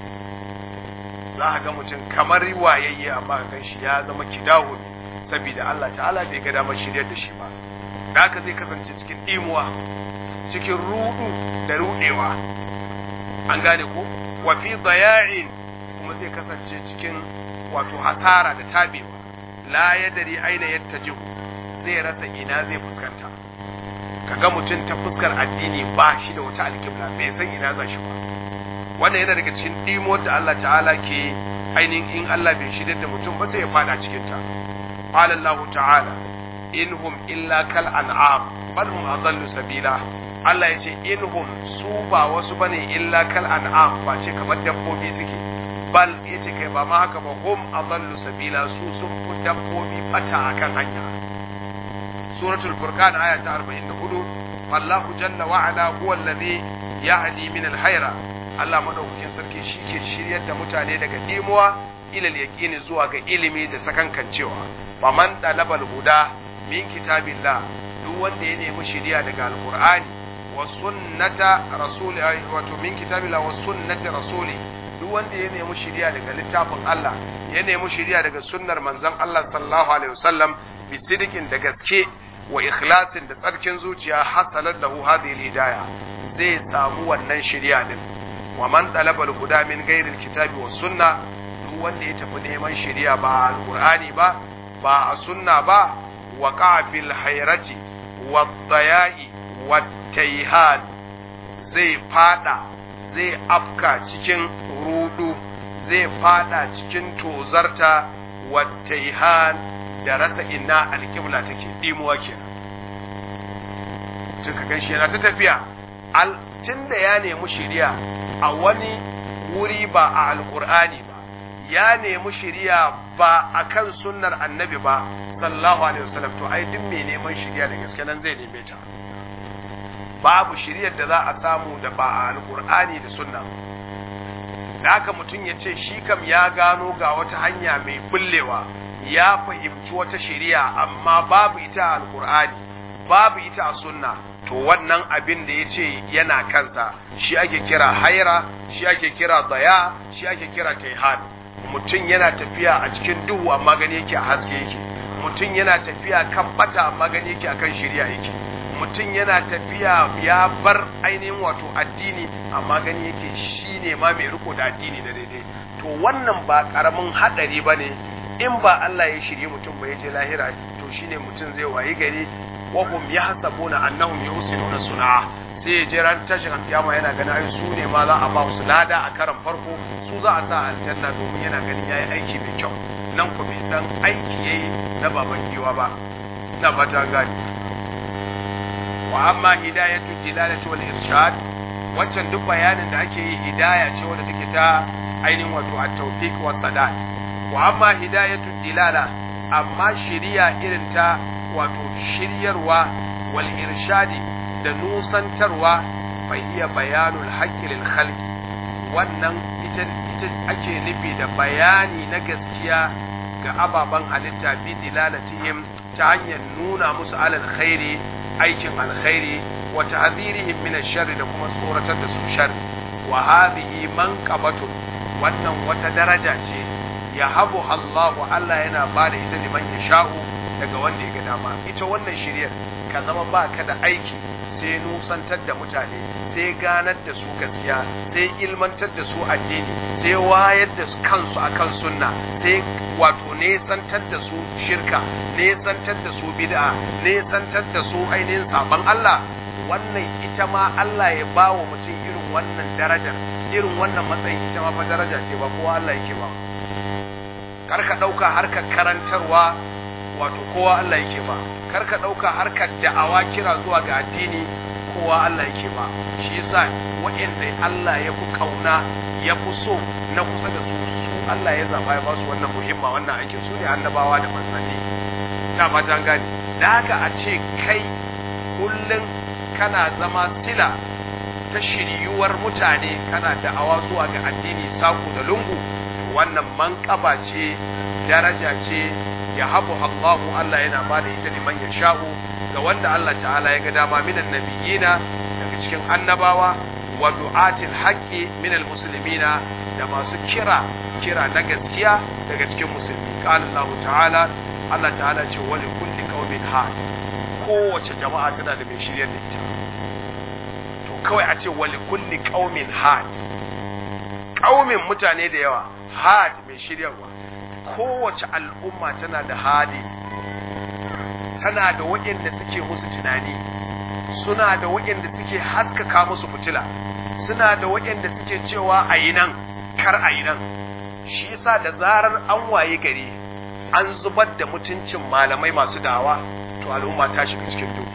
za a ga mutum kamar wayayye amma kan shi ya zama kidahu saboda Allah ta'ala bai ga damar shiryar da shi ba da haka zai kasance cikin imuwa cikin rudu da rudewa an gane ko wa fi daya'in kuma zai kasance cikin wato hasara da tabewa la yadari aina yattajihu zai rasa ina zai fuskanta kaga mutum ta fuskar addini ba shi da wata alƙibla bai san ina za shi ba wannan yana daga cikin dimo da Allah ta'ala ke ainihin in Allah bai shirye da mutum ba sai ya fada cikin ta qala Allah ta'ala inhum illa kal an'am bal hum adallu sabila Allah ya ce inhum su ba wasu bane illa kal an'am ba ce kamar dabbobi suke bal yace kai ba ma haka ba hum adallu sabila su sun fi dabbobi fata akan hanya suratul furqan aya ta 44 wallahu jalla wa ala huwa alladhi yahdi min al-hayra Allah madaukakin sarki shike shiryar da mutane daga dimuwa ilal yaqini zuwa ga ilimi da sakankancewa faman talabal huda min kitabillah duk wanda ya nemi shiriya daga alqur'ani wa sunnata rasuli wato min kitabillah wa sunnati rasuli duk wanda ya nemi shiriya daga littafin Allah ya nemi shiriya daga sunnar manzon Allah sallallahu alaihi wasallam bi sidikin da gaske wa ikhlasin da tsarkin zuciya hasalat lahu hadhihi hidaya zai samu wannan shiriya din wa man talaba al-huda min ghairi al-kitabi was sunna duk wanda ya tafi neman shiriya ba al-qur'ani ba ba a sunna ba wa fil hayrati wad daya'i wat tayhan zai fada zai afka cikin rudu zai fada cikin tozarta wat tayhan da rasa ina alƙibla take dimuwa kenan tun ka ganshi yana ta tafiya tun da ya nemi shiriya a wani wuri ba a alƙur'ani ba ya nemi shiriya ba a kan sunnar annabi ba sallallahu alaihi wasallam to ai duk mai neman shiriya da gaske nan zai neme ta babu shiriyar da za a samu da ba a alƙur'ani da sunna da haka mutum ya ce shi kam ya gano ga wata hanya mai bullewa ya fahimci wata shiriya amma babu ita a alkur'ani babu ita a sunna to wannan abin da ya ce yana kansa shi ake kira haira shi ake kira daya shi ake kira taihan mutum yana tafiya a cikin duhu amma gani yake a haske yake mutum yana tafiya kan bata amma gani yake akan shiriya yake mutum yana tafiya ya bar ainihin wato addini amma gani yake shi ne ma mai riko da addini da daidai to wannan ba karamin hadari ba ne in ba Allah ya shirye mutum ba ya je lahira to shine mutum zai wayi gari wa hum yahsabuna annahum yusinuna sun'a sai ya je ran tashin kiyama yana ganin ai su ne ma za a ba su lada a karan farko su za a sa aljanna domin yana ganin yayi aiki mai kyau nan ku bai san aiki yayi na baban giwa ba ina fata gani wa amma hidayatu dilalati wal irshad waccan duk bayanin da ake yi hidaya ce wanda take ta ainihin wato at-tawfiq wa sadat wa amma hidayatu dilala amma shiriya irin ta wato shiryarwa wal irshadi da nusantarwa fa iya bayanul haqqi lil khalqi wannan ita ita ake nufi da bayani na gaskiya ga ababen halitta bi dilalatihim ta hanyar nuna musu alal khairi aikin alkhairi wa ta'dhirihim min ash-sharri da kuma tsoratar da su sharri wa hadhihi manqabatun wannan wata daraja ce ya habu Allahu Allah yana ba da ita liman ya sha'u daga wanda ya ga dama ita wannan shiryar ka zama ba ka da aiki sai nusantar da mutane sai ganar da su gaskiya sai ilmantar da su addini sai wayar da kansu akan sunna sai wato nesantar da su shirka nesantar da su bid'a nesantar da su ainihin saban Allah wannan ita ma Allah ya ba wa mutum irin wannan darajar irin wannan matsayin ita ma fa daraja ce ba kowa Allah yake ba kar ka ɗauka harkar karantarwa wato kowa Allah yake ba kar ka ɗauka harkar da'awa kira zuwa ga addini kowa Allah yake ba shi yasa waɗanda Allah ya fi kauna ya fi so na kusa da su su Allah ya zaba ya ba su wannan muhimma wannan aikin su ne annabawa da manzanni ta fata gani da haka a ce kai kullum kana zama sila ta shiryuwar mutane kana da'awa zuwa ga addini sako da lungu wannan manƙaba ce daraja ce ya habu Allahu Allah yana ba da ita liman ya sha'u ga wanda Allah ta'ala ya ga dama minan nabiyina daga cikin annabawa wa du'atil haqqi minal muslimina da masu kira kira na gaskiya daga cikin musulmi qala Allah ta'ala Allah ta'ala ce wa li kulli qaumin had kowace jama'a tana da mai shiryar da ita to kawai a ce wa li kulli qaumin had qaumin mutane da yawa had mai shiryarwa kowace al'umma tana da hadi tana da waɗanda suke musu tunani suna da waɗanda suke haskaka musu fitila suna da waɗanda suke cewa a yi nan kar a yi nan shi yasa da zarar an waye gari an zubar da mutuncin malamai masu dawa to al'umma ta shiga cikin duhu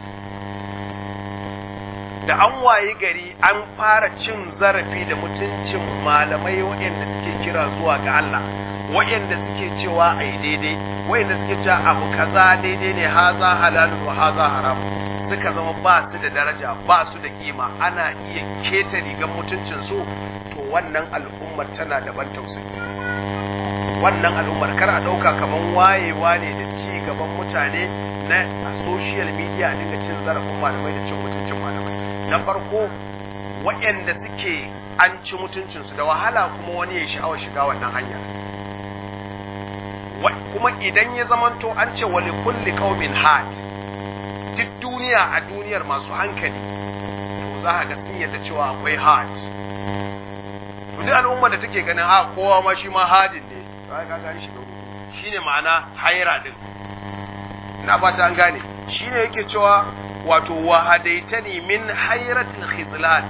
da an waye gari an fara cin zarafi da mutuncin malamai waɗanda suke kira zuwa ga Allah waɗanda suke cewa a yi daidai waɗanda suke cewa abu kaza daidai ne haza halalun wa haza haram suka zama ba su da daraja ba su da kima ana iya keta rigar mutuncin su to wannan al'ummar tana da ban tausayi wannan al'ummar kar a ɗauka kamar wayewa ne da ci gaban mutane na a social media a dinga cin zarafin malamai da cin mutuncin malamai na farko waɗanda suke an ci mutuncinsu da wahala kuma wani ya sha'awar shiga wannan hanya kuma idan ya zamanto an ce wali kulli qaumin had duk duniya a duniyar masu hankali to za a ga sun yadda cewa akwai had duk al'umma da take ganin ha kowa ma shi ma hadin ne to ga ga shi shine ma'ana haira din ina fata an gane shine yake cewa wato wahadaitani min hairatul khizlan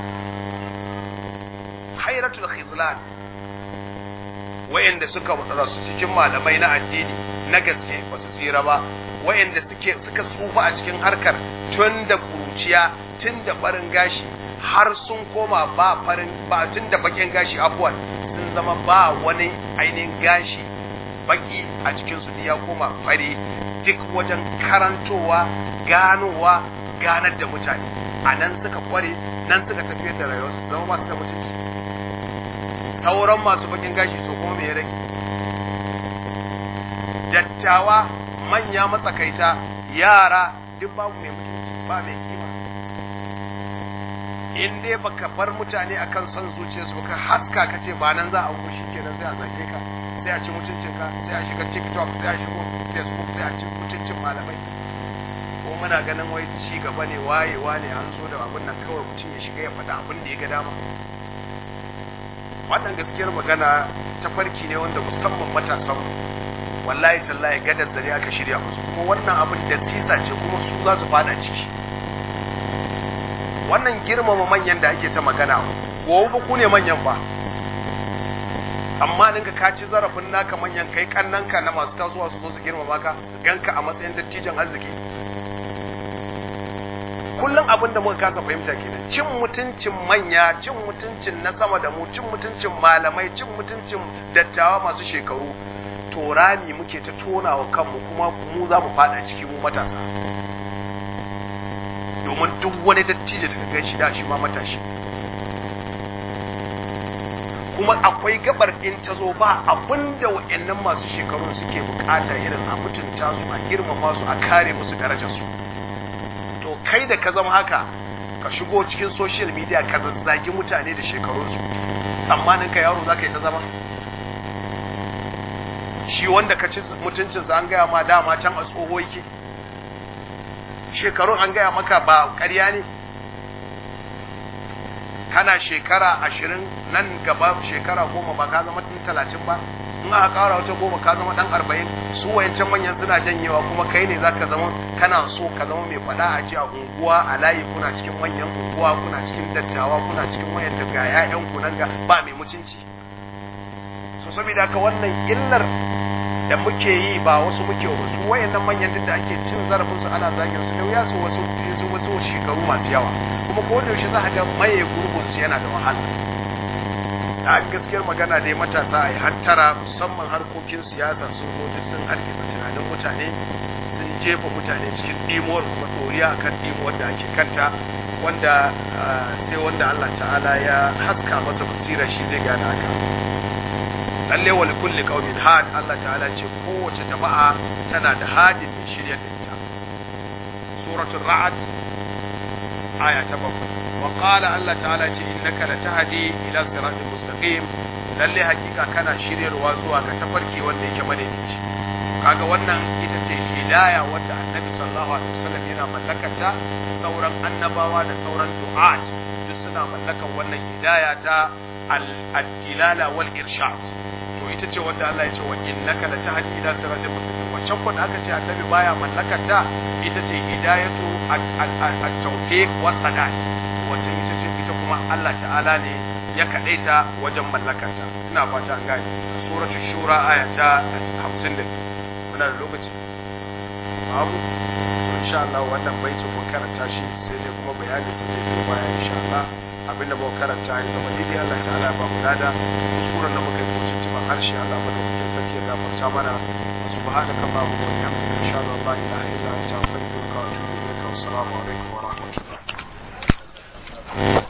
hairatul khizlan wayanda suka rasu cikin malamai na addini na gaske ba su tsira ba wayanda suke suka tsufa a cikin harkar tun da kuruciya tun da farin gashi har sun koma ba farin ba tun da bakin gashi abuwan sun zama ba wani ainihin gashi baki a cikin su ya koma fari duk wajen karantowa ganowa ganar da mutane a nan suka kware nan suka tafiyar da rayuwarsu su zama masu da mutunci sauran masu bakin gashi so kuma me ya rage dattawa manya matsakaita yara duk babu mai mutunci ba mai kima in dai baka bar mutane akan son zuciyarsu baka haska ka ce ba nan za a wuce shi kenan sai a zage ka sai a ci mutuncinka sai a shiga tiktok sai a shigo facebook sai a ci mutuncin malamai ko muna ganin wai ci gaba ne wayewa ne an zo da abin nan kawai mutum ya shiga ya faɗa abin da ya ga dama wannan gaskiyar magana ta farki ne wanda musamman matasan wallahi tallahi gadar zare aka shirya musu kuma wannan abin da sisa ce kuma su za su fada ciki wannan girmama manyan da ake ta magana gobe ba ku ne manyan ba tsammanin ka ka ci zarafin naka manyan kai kannanka na masu tasowa su zo su girmama ka su ganka a matsayin dattijan arziki kullum abin da muka kasa fahimta kenan cin mutuncin manya cin mutuncin na sama da mu cin mutuncin malamai cin mutuncin dattawa masu shekaru to rami muke ta tona wa kanmu kuma mu za mu fada ciki mu matasa domin duk wani dattijo da gan shi da shi ma matashi kuma akwai gabar in ta zo ba abinda wa'annan masu shekarun suke bukata irin a mutunta su a girmama su a kare musu darajarsu to kai da ka zama haka ka shigo cikin social media ka zazzagi mutane da shekarunsu tsammanin ka yaro za ka yi ta zama shi wanda ka ci mutuncinsa an gaya ma dama can a tsoho yake shekarun an gaya maka ba ƙarya ne kana shekara ashirin nan gaba shekara goma ba ka zama ɗan talatin ba in aka ƙara wata goma ka zama ɗan arba'in su wayancan manyan suna janyewa kuma kai ne zaka zama kana so ka zama mai faɗa a ji a unguwa a layi kuna cikin manyan unguwa kuna cikin dattawa kuna cikin wayan da ga 'ya'yan ku nan ga ba mai mutunci so saboda haka wannan illar da muke yi ba wasu muke wa su wayannan manyan duk da ake cin zarafin su ana zagin su da wuya su wasu su wasu shekaru masu yawa kuma ko da yaushe za ka ga maye gurbin su yana da wahala a gaskiyar magana dai matasa a yi hantara musamman harkokin siyasa sun zo sun hargitsa tunanin mutane sun jefa mutane cikin ɗimuwar kuma ɗoriya akan ɗimuwar da ake kanta wanda sai wanda Allah ta'ala ya haska masa basira shi zai gane haka lalle wa kulli qaumin had Allah ta'ala ce kowace jama'a tana da hadin mai shirya da ita suratul ra'd aya ta bakwai wa qala Allah ta'ala ce innaka latahdi ila siratal mustaqim lalle hakika kana shiryarwa zuwa ga tafarki wanda yake madaidaici kaga wannan ita ce hidaya wanda annabi sallallahu alaihi wasallam yana mallakata sauran annabawa da sauran du'at duk suna mallakan wannan hidaya ta al-dilala wal irshad to ita ce wanda Allah ya ce wa innaka la tahdi ila siratal mustaqim wancan ko da aka ce annabi baya mallakata ita ce hidayatu at-tawfiq wa sadat wacce ita ce ita ko kuma Allah ta'ala ne ya kadaita wajen mallakarta ina fata an gane suratul shura aya ta 52 muna da lokaci babu insha Allah wannan baitin mun karanta shi sai dai kuma bayani sai zai biyo baya insha Allah abinda muka karanta ya zama daidai Allah ta'ala ba mu lada kuskuren da muka yi ko tuntuban harshe Allah madaukakin sarki ya gafarta mana subhanaka allahumma wa bihamdika ashhadu an la ilaha illa anta astaghfiruka wa atubu ilaik wa assalamu alaikum wa rahmatullahi